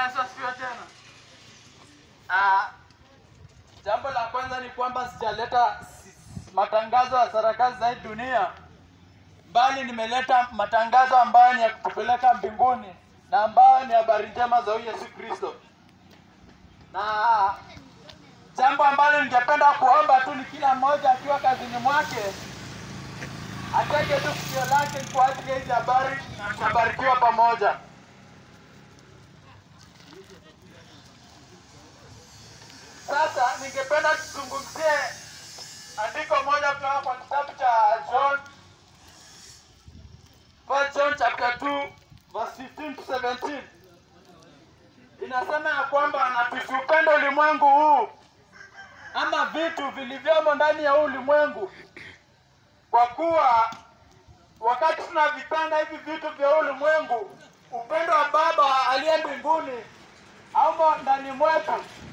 Yesu asifiwe tena. Ah, jambo la kwanza ni kwamba sijaleta s- matangazo ya sarakasi za hii dunia, bali nimeleta matangazo ambayo ni ya kutupeleka mbinguni na ambayo ni habari njema za huyu Yesu Kristo. Na jambo ambalo ningependa kuomba tu ni kila mmoja akiwa kazini mwake ateke tu sikio lake kwa ajili ya hizi habari na tutabarikiwa pamoja. Sasa ningependa tuzungumzie andiko moja kutoka kwa kitabu cha John, First John chapter 2 verse 15 to 17. Inasema ya kwamba na tusiupende ulimwengu huu ama vitu vilivyomo ndani ya huu ulimwengu, kwa kuwa wakati tunavipenda hivi vitu vya huu ulimwengu, upendo wa Baba aliye mbinguni haumo ndani mwetu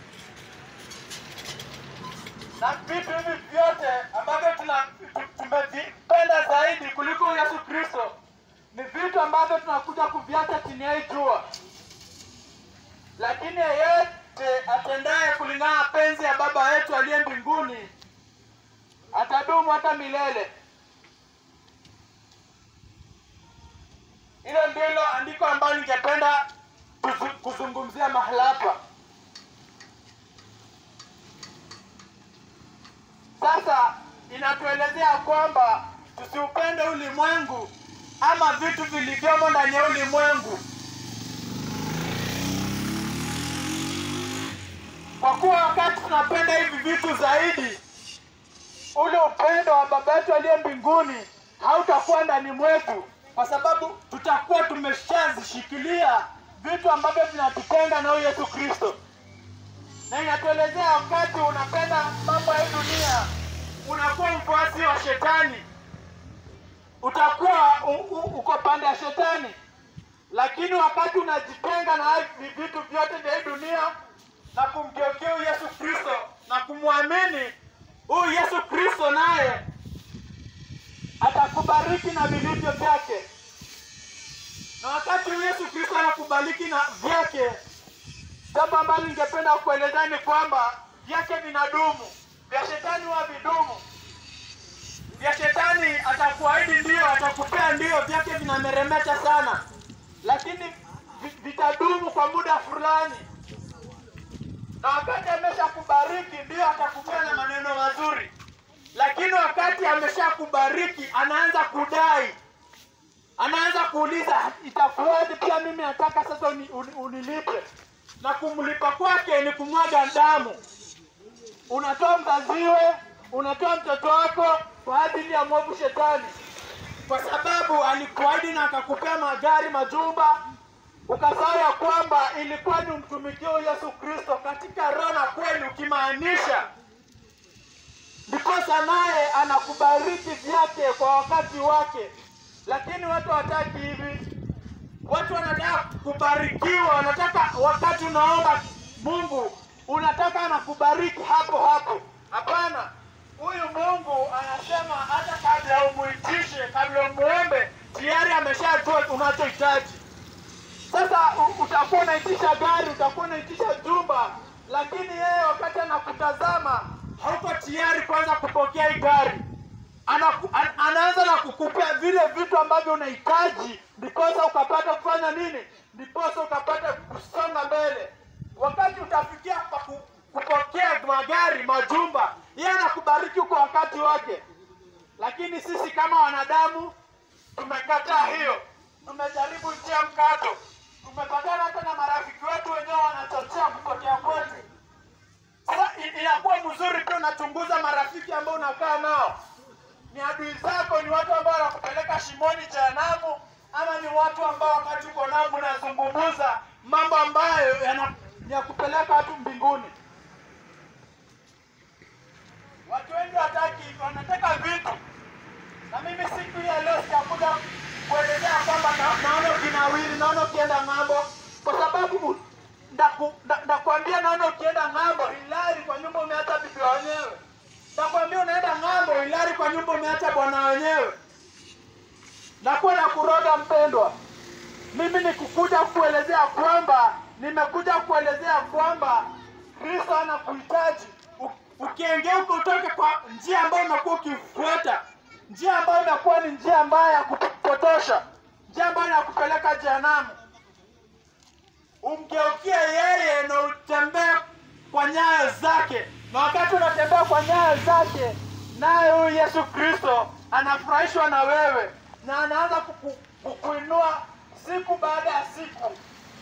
na vitu hivi vyote ambavyo tuna- tu- tumevipenda zaidi kuliko Yesu Kristo ni vitu ambavyo tunakuja kuviacha chini ya hii jua. Lakini yeyote atendaye kulingana na penzi ya Baba yetu aliye mbinguni atadumu hata milele. Hilo ndilo andiko ambalo ningependa kuzu- kuzungumzia mahala hapa. Sasa inatuelezea kwamba tusiupende ulimwengu ama vitu vilivyomo ndani ya ulimwengu, kwa kuwa wakati tunapenda hivi vitu zaidi, ule upendo wa Baba yetu aliye mbinguni hautakuwa ndani mwetu, kwa sababu tutakuwa tumeshazishikilia vitu ambavyo vinatutenga na huyu Yesu Kristo na inatuelezea wakati unapenda mambo ya hii dunia unakuwa mfuasi wa shetani, utakuwa u, u, uko pande ya shetani. Lakini wakati unajitenga na hivi vitu vyote vya hii dunia na kumgeukia huyu Yesu Kristo na kumwamini huyu Yesu Kristo, naye atakubariki na vilivyo vyake. Na wakati huyu Yesu Kristo anakubariki na vyake, Jambo ambalo ningependa kuelezea ni kwamba vyake vinadumu, vya shetani huwa vidumu. Vya shetani atakuahidi ndio, atakupea ndio, vyake vinameremeta sana, lakini vi- vitadumu kwa muda fulani, na wakati ameshakubariki ndio atakupea na maneno mazuri, lakini wakati ameshakubariki anaanza kudai anaanza kuuliza itakuwaje, pia mimi nataka sasa uni, uni, unilipe na kumlipa kwake ni kumwaga damu. Unatoa mzaziwe, unatoa mtoto wako kwa ajili ya mwovu shetani, kwa sababu alikuahidi na akakupea magari, majumba, ukasahau ya kwamba ilikuwa ni umtumikie huyu Yesu Kristo katika roho na kweli, ukimaanisha ndiposa naye anakubariki vyake kwa wakati wake, lakini watu hawataki hivi. Watu wanataka kubarikiwa, wanataka wakati unaomba Mungu unataka anakubariki hapo hapo. Hapana, huyu Mungu anasema hata kabla umuitishe, kabla umuombe, tayari ameshajua unachohitaji. Sasa u- utakuwa unaitisha gari, utakuwa unaitisha jumba, lakini yeye wakati anakutazama hauko tayari kwanza kupokea hii gari. Anaku, an, anaanza na kukupea vile vitu ambavyo unahitaji, ndiposa ukapata kufanya nini, ndiposa ukapata kusonga mbele. Wakati utafikia pa ku, kupokea magari, majumba, yeye anakubariki kwa wakati wake, lakini sisi kama wanadamu tumekataa hiyo, tumejaribu njia mkato, tumepatana hata na marafiki wetu wenyewe wanachochea kupotea kwetu. Sasa i- inakuwa mzuri pia unachunguza marafiki ambao unakaa nao, ni adui zako, ni watu ambao wanakupeleka shimoni jehanamu, ama ni watu ambao wakati uko nao mnazungumza mambo ambayo yana- ni ya kupeleka watu mbinguni. Watu wengi wataki, wanataka vitu na mimi siku hii ya leo sijakuja kuelezea kwamba na- naona ukinawiri, naona ukienda ng'ambo, kwa sababu u- ndaku- nda- ndakwambia naona ukienda ng'ambo, hilari kwa nyumba umeacha bibi wenyewe. Ndakwambia unaenda ng'ambo, hilari kwa nyumba umeacha bwana wenyewe. Nakuwa na kuroga mpendwa, mimi ni kukuja kuelezea kwamba nimekuja kuelezea kwamba Kristo anakuhitaji U- ukiengeuka utoke kwa njia ambayo umekuwa ukifuata, njia ambayo imekuwa ni njia ambayo ya kupotosha, njia ambayo inakupeleka jehanamu, umgeukie yeye na utembee kwa nyayo zake, na wakati unatembea kwa nyayo zake, naye huyu Yesu Kristo anafurahishwa na wewe na anaanza kuku, kukuinua siku baada ya siku,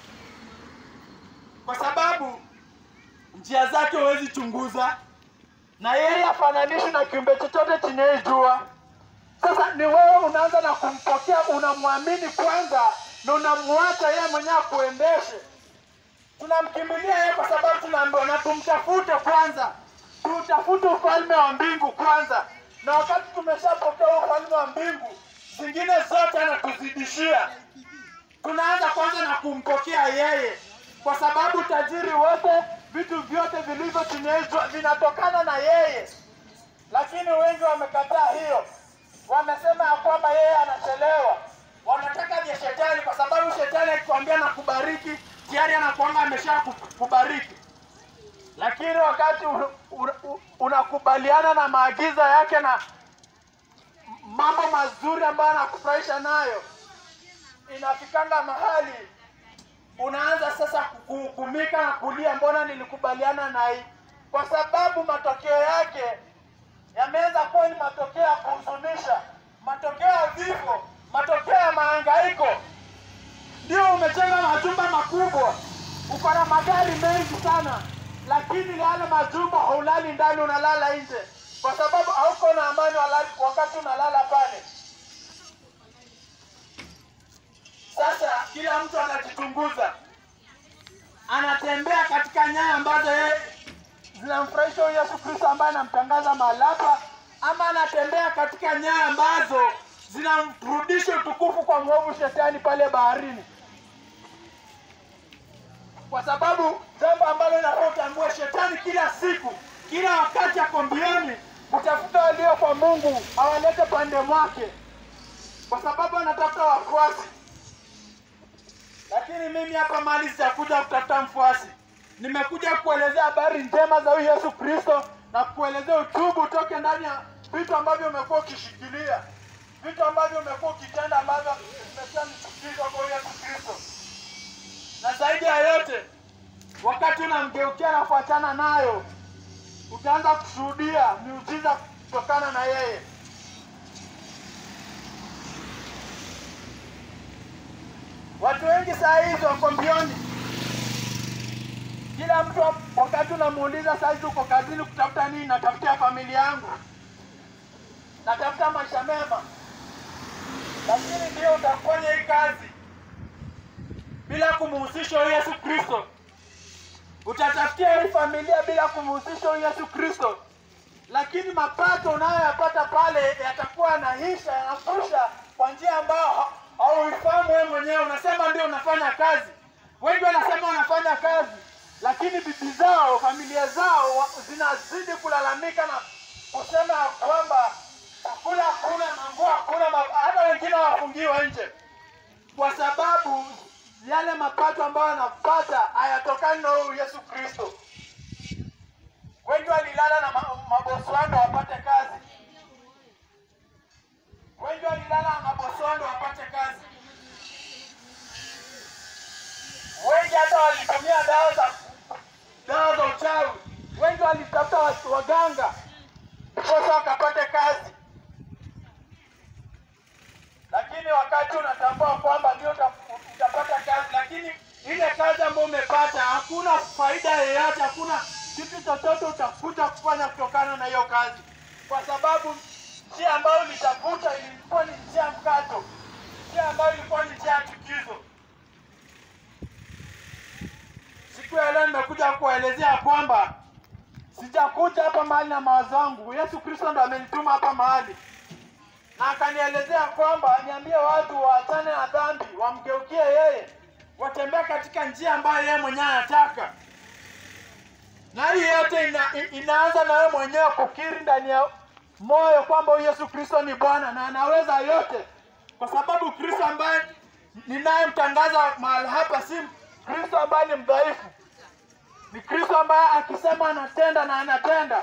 kwa sababu njia zake huwezi chunguza, na yeye afananishi na kiumbe chochote chini ya hii jua. Sasa ni wewe unaanza na kumpokea, unamwamini kwanza na unamwacha yeye mwenyewe akuendeshe. Tunamkimbilia yeye kwa sababu tunaambiwa na tumtafute kwanza, tutafute ufalme wa mbingu kwanza, na wakati tumeshapokea ufalme wa mbingu, zingine zote anatuzidishia. Tunaanza kwanza na kumpokea yeye, kwa sababu tajiri wote, vitu vyote vilivyo chini ya hii jua vinatokana na yeye lakini wengi wamekataa hiyo, wamesema ya kwamba yeye anachelewa, wanataka vya shetani, kwa sababu shetani akikwambia na kubariki tayari anakuanga amesha ku- kubariki. Lakini wakati u- u- u- unakubaliana na maagizo yake na mambo mazuri ambayo anakufurahisha nayo, inafikanga mahali unaanza sasa kuhukumika na kulia, mbona nilikubaliana na hii? Kwa sababu matokeo yake yameanza kuwa ni matokeo ya kuhuzunisha, matokeo ya vifo, matokeo ya mahangaiko. Ndio umejenga majumba makubwa, uko na magari mengi sana, lakini yale majumba haulali ndani, unalala nje, kwa sababu hauko na amani walali, wakati unalala pale. Sasa kila mtu anajichunguza, anatembea katika nyaya ambazo yeye zinamfurahisha huyu Yesu Kristo ambaye anamtangaza mahali hapa, ama anatembea katika nyaya ambazo zinamrudisha utukufu kwa mwovu shetani pale baharini, kwa sababu jambo ambalo inafaa utambue, shetani kila siku, kila wakati ako mbioni kutafuta walio kwa Mungu awalete pande mwake, kwa sababu anatafuta wafuasi lakini mimi hapa mali sijakuja kutafuta mfuasi, nimekuja kuelezea habari njema za huyu Yesu Kristo na kuelezea utubu utoke ndani ya vitu ambavyo umekuwa ukishikilia, vitu ambavyo umekuwa ukitenda ambavyo vimekuwa ni chukizo kwa huyu Yesu Kristo. Na zaidi ya yote, wakati unamgeukia na kuachana nayo, utaanza kushuhudia miujiza kutokana na yeye. Watu wengi saa hizi wako mbioni. Kila mtu wakati unamuuliza saa hizi uko kazini kutafuta nini? Natafutia familia yangu, natafuta maisha mema, lakini ndio utafanya hii kazi bila kumuhusisha huyu Yesu Kristo. Utatafutia hii familia bila kumuhusisha huyu Yesu Kristo, lakini mapato unayoyapata pale yatakuwa yanaisha, yanafusha kwa njia ambayo ha- hauifahamu wewe mwenyewe. Unasema ndio unafanya kazi, wengi wanasema wanafanya kazi, lakini bibi zao, familia zao wa- zinazidi kulalamika na kusema ya kwamba chakula hakuna, manguo hakuna, ma- hata wengine wafungiwa nje kwa sababu yale mapato ambayo wanapata hayatokani na huyu Yesu Kristo. Wengi walilala na ma- mabosi wao ndio wapate kazi, wengi walilala na mabosi wao ndio wapate kazi, wengi hata walitumia dawa za dawa za uchawi, wengi walitafuta watu waganga ndiposa wakapate kazi lakini wakati unatambua kwamba ndio uta- utapata kazi, lakini ile kazi ambayo umepata hakuna faida yoyote, hakuna kitu chochote utakuja kufanya kutokana na hiyo kazi, kwa sababu njia ambayo ulitafuta ilikuwa ni njia mkato, njia ambayo ilikuwa ni njia ya chukizo. Siku ya leo nimekuja kuwaelezea kwamba sijakuja hapa mahali na mawazo yangu. Yesu Kristo ndo amenituma hapa mahali na akanielezea kwamba niambie watu waachane na dhambi, wamgeukie yeye, watembee katika njia ambayo yeye mwenyewe anataka. Na hii yote ina, i- inaanza na wewe mwenyewe kukiri ndani ya moyo kwamba huyu Yesu Kristo ni Bwana na anaweza yote, kwa sababu Kristo ambaye ninayemtangaza mahali hapa si Kristo ambaye ni mdhaifu, ni Kristo ambaye akisema anatenda na anatenda.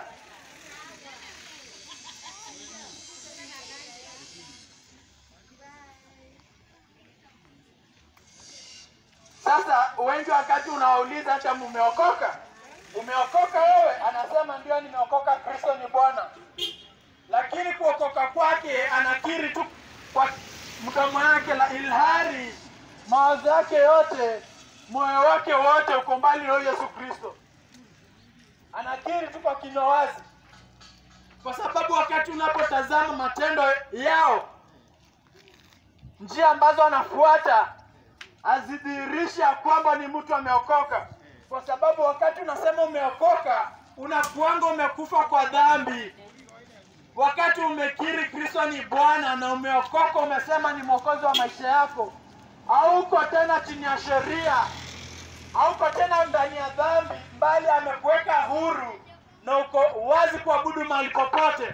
Sasa wengi wakati unawauliza hata mumeokoka, umeokoka wewe? Anasema ndio, nimeokoka, Kristo ni Bwana. Lakini kuokoka kwake anakiri tu kwa mdomo yake, la ilhari mawazo yake yote, moyo wake wote uko mbali na huyo Yesu Kristo. Anakiri tu kwa kinywa wazi, kwa sababu wakati unapotazama matendo yao, njia ambazo anafuata hazidhihirishi ya kwamba ni mtu ameokoka, kwa sababu wakati unasema umeokoka unakuanga umekufa kwa dhambi. Wakati umekiri Kristo ni Bwana na umeokoka, umesema ni mwokozi wa maisha yako, hauko tena chini ya sheria, hauko tena ndani ya dhambi, bali amekuweka huru na uko wazi kuabudu mahali popote.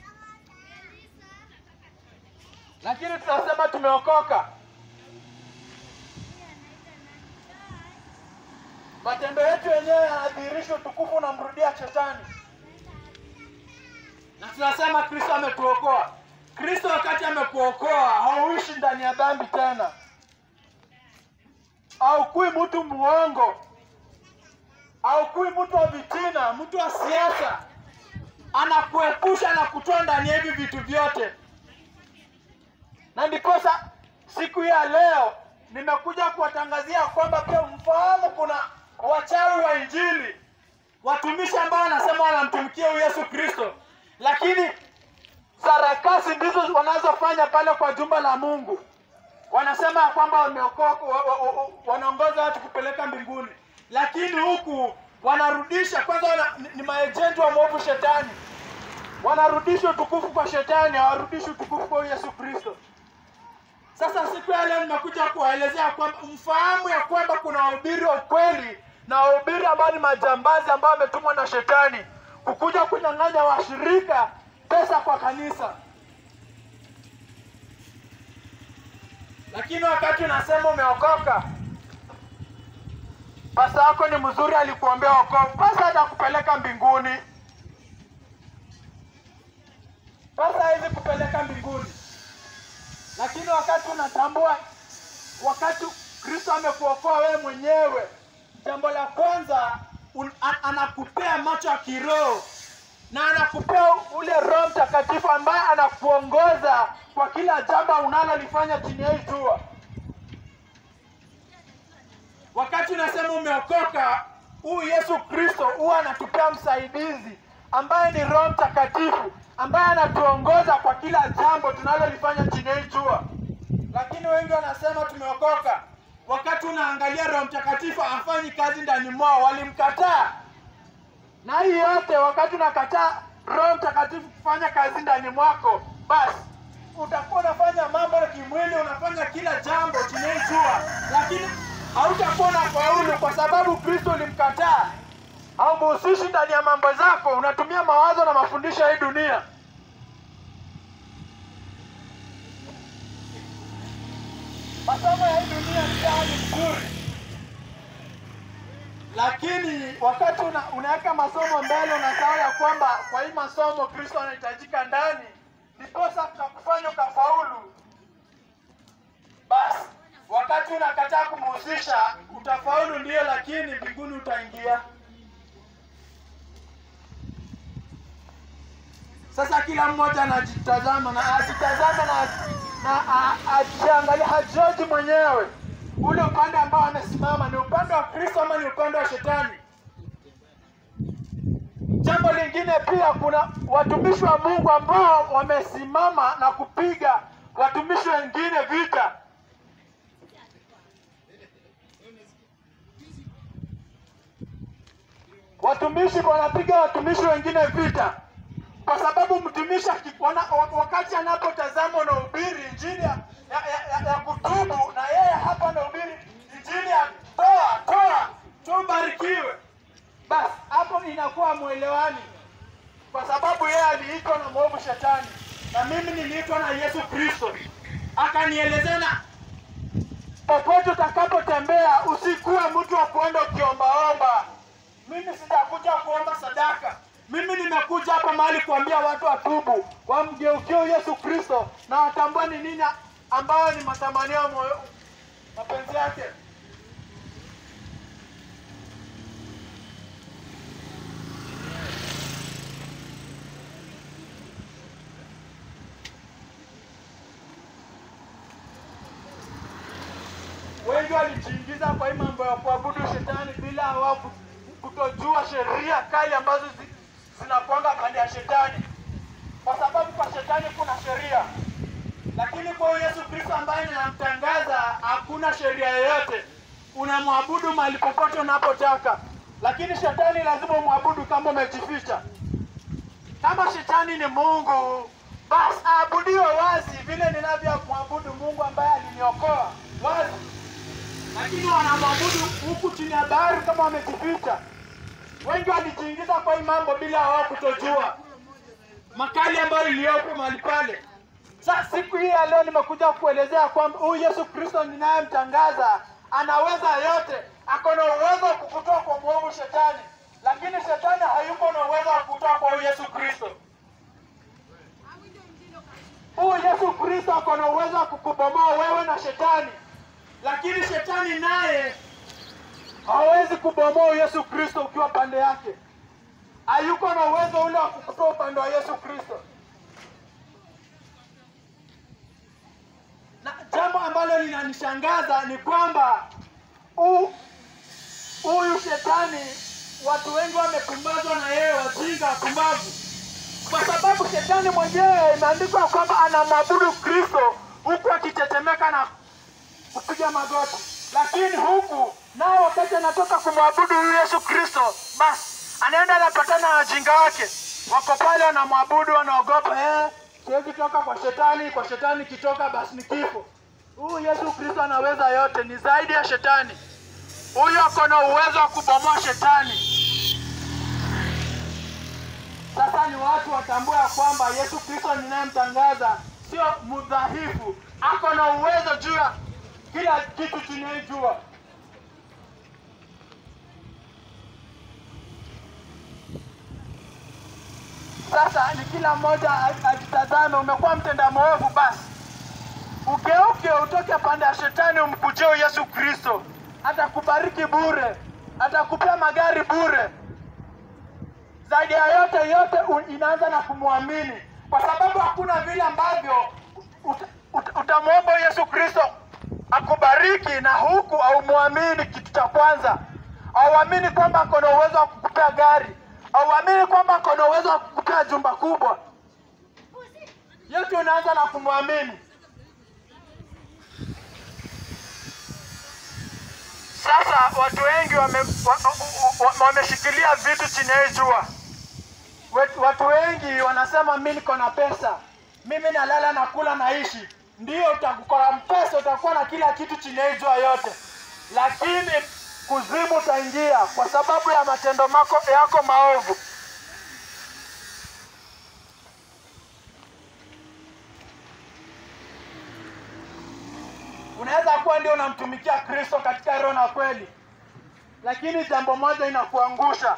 Lakini tunasema tumeokoka, matendo yetu yenyewe yanadhihirisha utukufu unamrudia shetani, na tunasema Kristo ametuokoa. Kristo wakati amekuokoa, hauishi ndani ya dhambi tena, haukui mtu muongo, haukui mtu wa vitina, mtu wa siasa. Anakuepusha na kutoa ndani ya hivi vitu vyote, na ndiposa siku hii ya leo nimekuja kuwatangazia kwamba pia mfahamu kuna wachawi wa Injili, watumishi ambao wanasema wanamtumikia huyu Yesu Kristo, lakini sarakasi ndizo wanazofanya pale kwa jumba la Mungu. Wanasema ya kwamba wameokoka, wa, wa, wa, wanaongoza watu kupeleka mbinguni, lakini huku wanarudisha kwanza, wana, ni, ni maejenti wa mwovu shetani, wanarudisha utukufu kwa shetani, hawarudishi utukufu kwa huyu Yesu Kristo. Sasa siku ya leo nimekuja kuwaelezea kwamba mfahamu ya kwamba kuna wahubiri wa ukweli na wahubiri ambao ni majambazi ambao wametumwa na shetani kukuja kunyang'anya washirika pesa kwa kanisa. Lakini wakati unasema umeokoka, pasa wako ni mzuri, alikuombea wokovu, pasa hatakupeleka mbinguni, pasa haizi kupeleka mbinguni lakini wakati unatambua, wakati Kristo amekuokoa wewe mwenyewe, jambo la kwanza un, an, anakupea macho ya kiroho na anakupea ule Roho Mtakatifu ambaye anakuongoza kwa kila jambo unalolifanya chini ya hii jua. Wakati unasema umeokoka, huyu Yesu Kristo huwa anatupea msaidizi ambaye ni Roho Mtakatifu ambaye anatuongoza kwa kila jambo tunalolifanya chini ya hii jua. Lakini wengi wanasema tumeokoka, wakati unaangalia Roho Mtakatifu hafanyi kazi ndani mwao, walimkataa. Na hii yote, wakati unakataa Roho Mtakatifu kufanya kazi ndani mwako, basi utakuwa unafanya mambo ya kimwili, unafanya kila jambo chini ya hii jua, lakini hautakuwa na faulu kwa sababu Kristo ulimkataa haumuhusishi ndani ya mambo zako, unatumia mawazo na mafundisho ya hii dunia. Masomo ya hii dunia ni hali nzuri, lakini wakati una, unaweka masomo mbele, unasahau ya kwamba kwa hii masomo Kristo anahitajika ndani, ndiposa kakufanya ukafaulu. Basi wakati unakataa kumhusisha, utafaulu ndio, lakini mbinguni utaingia. Sasa kila mmoja anajitazama na ajitazama na na ajiangalia, hajoji mwenyewe ule upande ambao amesimama, ni upande wa Kristo ama ni upande wa Shetani? Jambo lingine pia, kuna watumishi wa Mungu ambao wamesimama na kupiga watumishi wengine vita. Watumishi wanapiga watumishi wengine vita kwa sababu mtumishi wakati anapotazama unahubiri injili ya, ya, ya, ya kutubu na yeye hapa anahubiri injili ya toa toa tubarikiwe, basi hapo inakuwa mwelewani, kwa sababu yeye aliitwa na mwovu shetani na mimi niliitwa na Yesu Kristo, akanielezea na popote utakapotembea usikuwe mtu wa kuenda ukiombaomba. Mimi sijakuja kuomba sadaka. Mimi nimekuja hapa mahali kuambia watu watubu, wamgeukie Yesu Kristo na watambue ni nini ambayo ni matamanio ya moyo, mapenzi yake. Wengi walijiingiza kwa hii mambo ya kuabudu shetani bila wao ku- kutojua sheria kali ambazo zi, zinakwanga pande ya shetani, kwa sababu kwa shetani kuna sheria, lakini kwa huyu Yesu Kristo ambaye ninamtangaza hakuna sheria yoyote. Unamwabudu mahali popote unapotaka, lakini shetani lazima umwabudu kama umejificha. Kama shetani ni Mungu, basi aabudiwe wazi vile ninavyomwabudu Mungu ambaye aliniokoa wazi, lakini wanamwabudu huku chini ya bahari kama wamejificha. Wengi walijiingiza kwa hii mambo bila wao kutojua makali ambayo iliyopo mahali pale. Sasa siku hii ya leo nimekuja kuelezea kwamba huyu Yesu Kristo ninayemtangaza anaweza yote, ako na uwezo wa kukutoa kwa mwovu shetani, lakini shetani hayuko na uwezo wa kukutoa kwa huyu Yesu Kristo. Huyu Yesu Kristo ako na uwezo wa kukubomoa wewe na shetani, lakini shetani naye hawezi kubomoa huyu Yesu Kristo ukiwa pande yake. Hayuko na uwezo ule wa kukutoa upande wa Yesu Kristo. Na jambo ambalo linanishangaza ni kwamba hu- huyu shetani watu wengi wamepumbazwa na yeye, wajinga wapumbavu, kwa sababu shetani mwenyewe imeandikwa kwamba anamwabudu Kristo huku akitetemeka na kupiga magoti, lakini huku nao wakati anatoka kumwabudu huyu Yesu Kristo, basi anaenda anapatana na wajinga wake, wako pale wanamwabudu, wanaogopa eh, siwezi toka kwa shetani, kwa shetani kitoka basi ni kifo. Huyu Yesu Kristo anaweza yote, ni zaidi ya shetani. Huyu ako na uwezo wa kubomoa shetani. Sasa ni watu watambue ya kwamba Yesu Kristo ninayemtangaza sio mdhaifu, ako na uwezo juu ya kila kitu tunayejua. Sasa ni kila mmoja aj- ajitazame, umekuwa mtenda mwovu, basi ugeuke, utoke pande ya shetani, umkujie huyu Yesu Kristo. Atakubariki bure, atakupea magari bure. Zaidi ya yote yote, u- inaanza na kumwamini, kwa sababu hakuna vile ambavyo ut- ut- utamwomba Yesu Kristo akubariki na huku haumwamini. Kitu cha kwanza, hauamini kwamba ako na uwezo wa kukupea gari, hauamini kwamba ako na uwezo wa kukupea jumba kubwa. Yote unaanza na kumwamini. Sasa watu wengi wameshikilia wame, wa- wa- wameshikilia vitu chini ya hii jua. Wet- Watu wengi wanasema mimi niko na pesa, mimi nalala na kula naishi. Ndio utakuwa na pesa, utakuwa na kila kitu chini ya hii jua yote, lakini kuzimu utaingia kwa sababu ya matendo mako, yako maovu. Unaweza kuwa ndio unamtumikia Kristo katika roho na kweli, lakini jambo moja inakuangusha,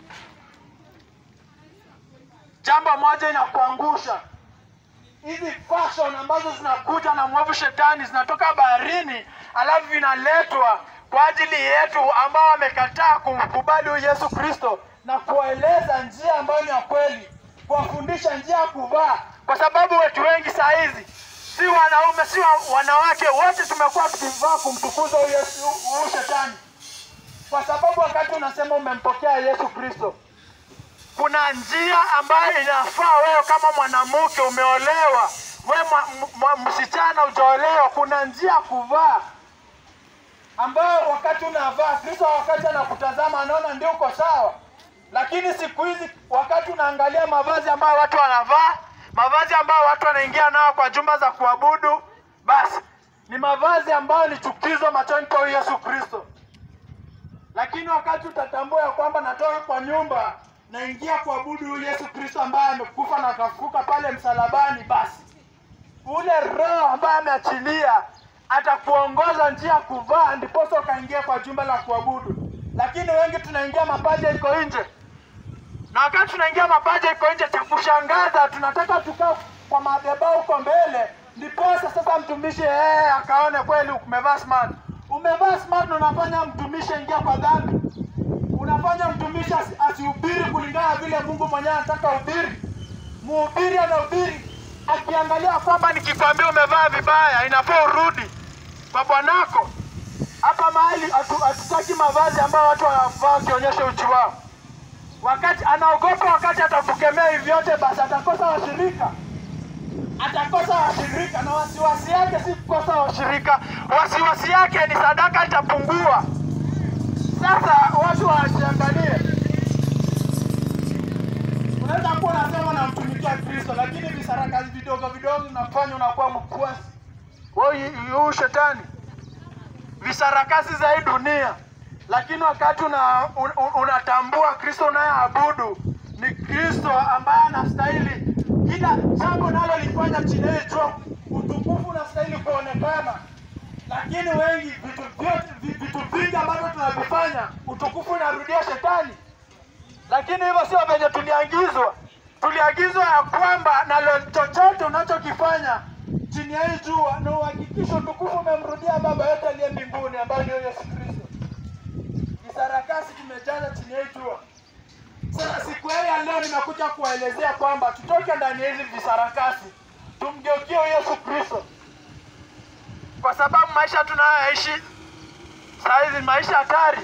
jambo moja inakuangusha. Hizi fashion ambazo zinakuja na mwovu shetani zinatoka baharini, alafu vinaletwa kwa ajili yetu ambao wamekataa kumkubali huyu Yesu Kristo na kuwaeleza njia ambayo ni ya kweli, kuwafundisha njia ya kuvaa, kwa sababu watu wengi saa hizi si wanaume si wa- wanawake, wote tumekuwa tukivaa kumtukuza huyu Yesu- huyu shetani, kwa sababu wakati unasema umempokea Yesu Kristo kuna njia ambayo inafaa wewe kama mwanamke umeolewa, wewe mwa- mwa- msichana hujaolewa, kuna njia ya kuvaa ambayo wakati unavaa Kristo wakati anakutazama anaona ndio uko sawa. Lakini siku hizi wakati unaangalia mavazi ambayo watu wanavaa, mavazi ambayo watu wanaingia nao kwa jumba za kuabudu, basi ni mavazi ambayo ni chukizo machoni pa huyu Yesu Kristo. Lakini wakati utatambua ya kwamba natoka kwa nyumba naingia kuabudu huyu Yesu Kristo ambaye amekufa na akafufuka pale msalabani, basi ule roho ambaye ameachilia atakuongoza njia ya kuvaa, ndiposa ukaingia kwa jumba la kuabudu. Lakini wengi tunaingia mapaja iko nje, na wakati tunaingia mapaja iko nje, cha kushangaza tunataka tukaa kwa madhabahu huko mbele, ndiposa sasa mtumishi yeye akaone kweli umevaa smart. Umevaa smart na unafanya mtumishi ingia kwa dhambi, unafanya mtumishi asi- asihubiri kulingana na vile Mungu mwenyewe anataka uhubiri. Mhubiri anahubiri akiangalia kwamba nikikwambia umevaa vibaya, inafaa urudi kwa bwanako. Hapa mahali hatu- hatutaki mavazi ambayo watu wanavaa wakionyesha uchi wao wakati anaogopa, wakati atakukemea hivi vyote, basi atakosa washirika, atakosa washirika, na wasiwasi yake si kukosa washirika, wasiwasi yake ni sadaka itapungua. Sasa watu wajiangalie. Unaweza kuwa unasema unamtumikia Kristo, lakini visaraka vidogo vidogo unafanya unakuwa mkwasi. Wewe huyu shetani visarakasi za hii dunia, lakini wakati una, un, un, unatambua Kristo unayeabudu ni Kristo ambaye anastahili kila jambo nalolifanya chini ya jua, utukufu unastahili kuonekana. Lakini wengi vitu vyote vi- vitu vingi ambavyo tunavifanya utukufu unarudia shetani. Lakini hivyo sio venye tuliagizwa. Tuliagizwa ya kwamba na lo- chochote unachokifanya chini ya hii jua na uhakikishe utukufu umemrudia Baba yetu aliye mbinguni ambaye ndio Yesu Kristo. Kisarakasi kimejaza chini ya hii jua. Sasa siku hii ya leo nimekuja kuwaelezea kwamba tutoke ndani ya hizi visarakasi, tumgeukie Yesu Kristo, kwa sababu maisha tunayoishi saa hizi ni maisha hatari.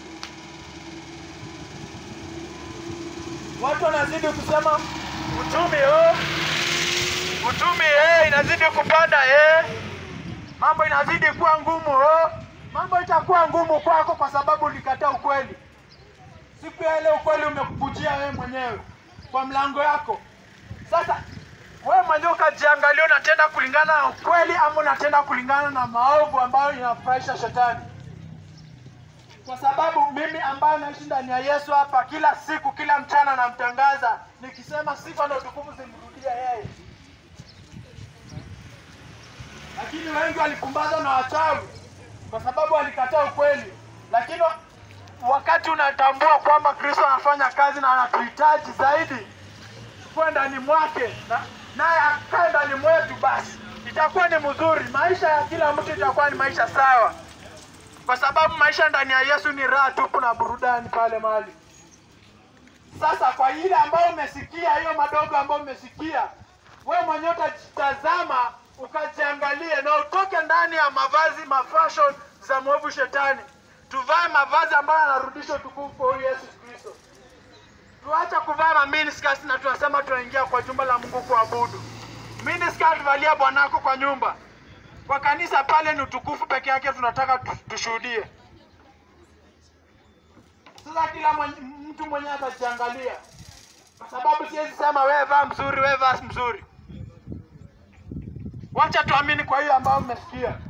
Watu wanazidi kusema uchumi oh, uchumi eh, inazidi kupanda eh, mambo inazidi kuwa ngumu oh. Mambo itakuwa ngumu kwako kwa sababu ulikataa ukweli. Siku ya leo ukweli umekukujia wewe mwenyewe kwa mlango yako. Sasa wewe mwenyewe ukajiangalia, unatenda kulingana na ukweli ama unatenda kulingana na maovu ambayo inafurahisha shetani? Kwa sababu mimi ambaye naishi ndani ya Yesu hapa, kila siku, kila mchana namtangaza nikisema sifa na utukufu zimrudie yeye. Lakini wengi walipumbazwa na wachawi kwa sababu walikataa ukweli. Lakini wa- wakati unatambua kwamba Kristo anafanya kazi na anatuhitaji zaidi kuwa ndani mwake na naye akae ndani mwetu, basi itakuwa ni mzuri. Maisha ya kila mtu itakuwa ni maisha sawa, kwa sababu maisha ndani ya Yesu ni raha tupu na burudani pale mahali. Sasa kwa ile ambayo umesikia, hiyo madogo ambayo umesikia, wewe mwenyewe utajitazama ukajiangalie na utoke ndani ya mavazi mafashion za mwovu shetani, tuvae mavazi ambayo yanarudisha utukufu kwa huyu Yesu Kristo. Tuache kuvaa ma miniskirts na tunasema tunaingia kwa jumba la Mungu kuabudu. Miniskirt valia bwanako kwa nyumba. Kwa kanisa pale ni utukufu peke yake tunataka tu- tushuhudie. Sasa kila mwenye, mtu mwenyewe atajiangalia, kwa sababu siwezi sema wewe vaa mzuri, wewe vaa mzuri. Wacha tuamini kwa hiyo ambayo mmesikia.